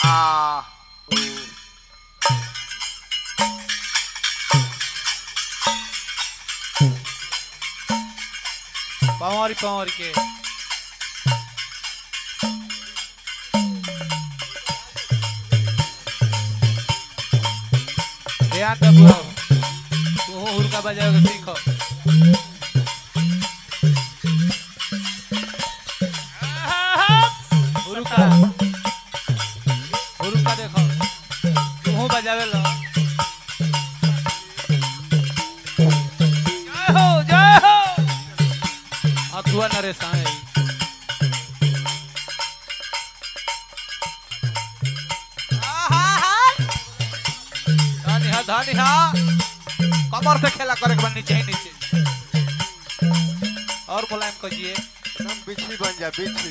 आ पवारी पवारी के ध्यान दे बुआ तू हुरका बजाओ के सीखो हुरका हुरका देखो तू बजावे लो जय हो जय हो अथुआ नरेश आए धनी हा धनी हा कमर से खेला करे के बा नीचे ही नीचे और मुलायम करिए एकदम बिच्छी बन जा बिच्छी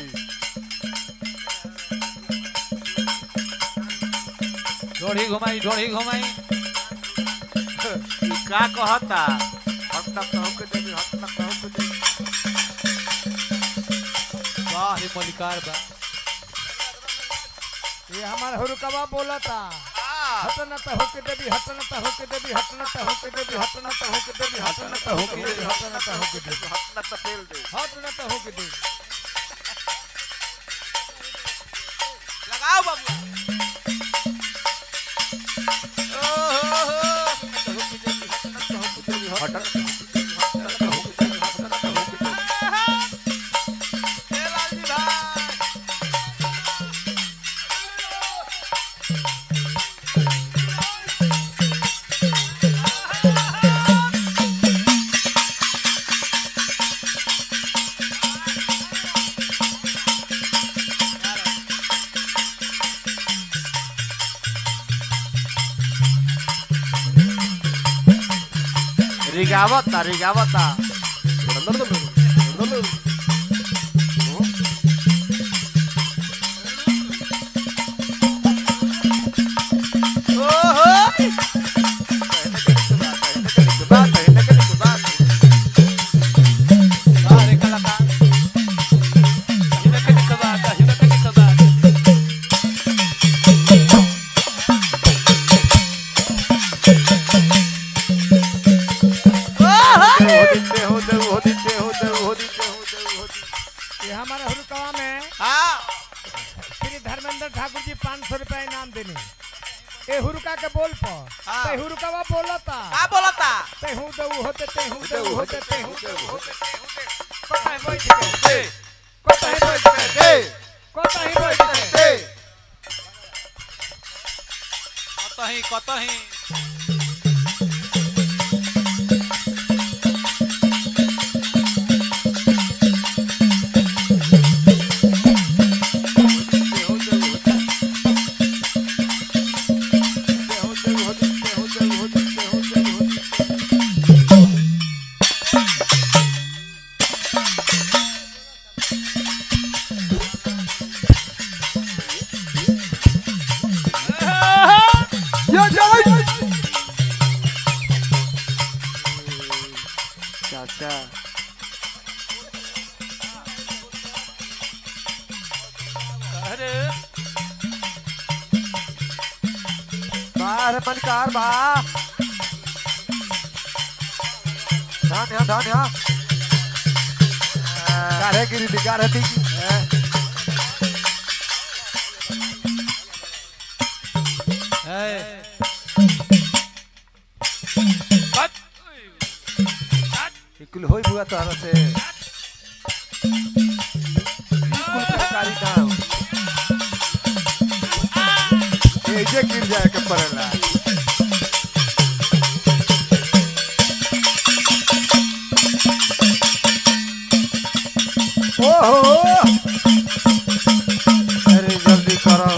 ढोड़ी घुमाई ढोड़ी घुमाई ई का कहता हम तक कहू के देवी हम तक कहू के देवी वाह रे मलिकार बा ये हमारा हुरुकवा बोलता हटन त होके देवी हटन त होके देवी हटन त होके देवी हटन त होके देवी हटन त होके देवी हटन त होके देवी हाथ न तपेल दे हटन त होके देवी लगाओ बाबू रिगावता रिगावता वाह रे कलाकार हिला के निकबा हिला के निकबा ये हमारा हुरुकवा में श्री धर्मेंद्र ठाकुर जी पाँच सौ रुपया इनाम देने ए हुरुका के बोल पर हाँ। ते हुरुकवा बोलता का बोलता ते हूँ दऊ होते ते हूँ दऊ होते ते हूँ दऊ होते कोताही बैठ के कोताही बैठ के कोताही बैठ के कतही कतही चाचा अरे बाहर मलकार बा धान यहाँ धान यहाँ गाढ़े गिरी थी गाढ़े थी है कत इकुल होई बुआ तारा से इकुल सरकारी काम एजे गिर जाए के पड़ेला ओहो अरे जल्दी करो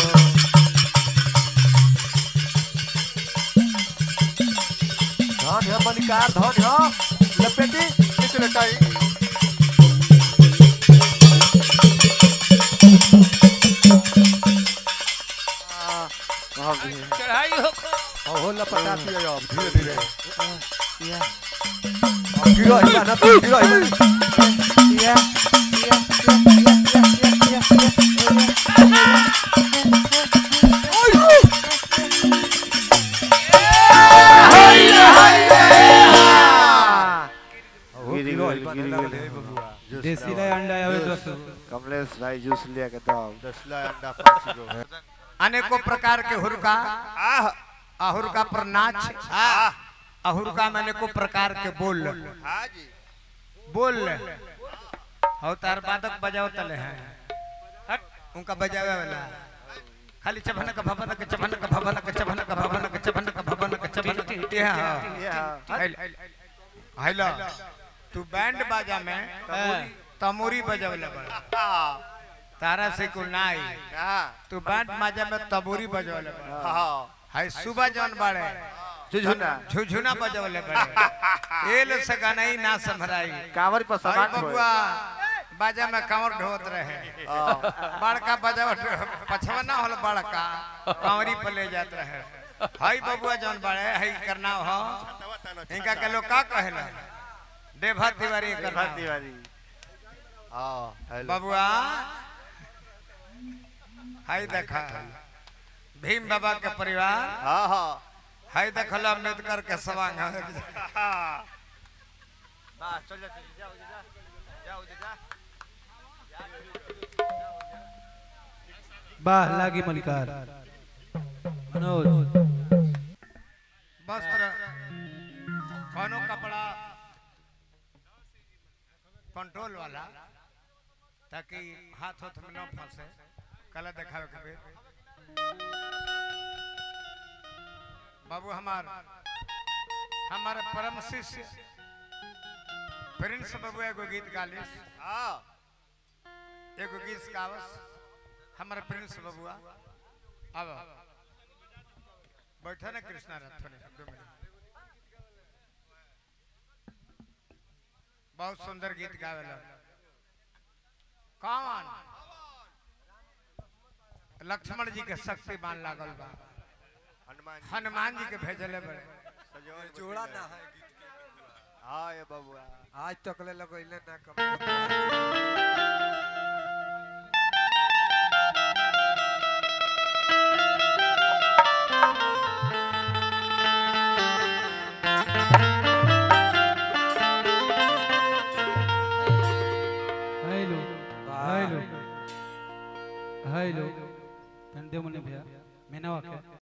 धान है मलिकार धान है लपेटी नीचे लटाई आ, भाग गई। चढ़ाई हो अब हो लपटाती है अब धीरे धीरे अब गिरो ही ना तो गिरो ही कमलेश भाई जूस लिया के दो दसला अंडा पाँच गो अनेकों प्रकार के हुरका आह अहुरका पर नाच आह अहुरका में अनेकों प्रकार के बोल हाँ जी बोल हो तार बादक बजाओ तले हैं हट उनका बजावे वाला खाली चभन का भवन का चभन का भवन का चभन का भवन का चभन का भवन का चभन का ये हां ये हाँ हेलो तू बैंड बाजा में तमोरी बजावले बड़ा हाँ तारा से कुल ना आई हाँ तू बैंड बाजा में तबोरी बजावले बड़ा हाँ हाय सुबह जौन बाड़े झुझुना झुझुना बजावले बड़े एल से गाना ही ना संभराई कांवर पर हाय समान बबुआ बाजा में कंवर ढोत रहे बड़का बजाव पछवा ना होल बड़का कंवरी पर ले जात रहे हाय बबुआ जौन बाड़े हाय करना हो इनका के लोग का कहेला देभा तिवारी करना भर दीवारी हाँ हेलो बबुआ हाय देखा भीम बाबा के परिवार हाँ हाँ हाय देखल अम्बेडकर के सवांग वाह लागी मलिकार मनोज वस्त्र कोनो कपड़ा कंट्रोल वाला ताकि हाथ हाथ में न फंसे कला देखावे के बेर बाबू हमार हमारे परम शिष्य प्रिंस बाबू एगो गीत गालिस हाँ एगो गीत गावस हमारे प्रिंस बबुआ अब बैठा ना कृष्णा रथ थोड़े दो मिनट बहुत सुंदर गीत गावेला कौन लक्ष्मण जी के शक्तिमान लागल बा हनुमान जी हनुमान जी के भेजले बड़े सजोर जोड़ा बदले। ना है गीत के हाँ ये बबुआ आज तक ले लगैले ना कम हेलो हेलो हेलो तंदे मुनि भैया मैंने वाके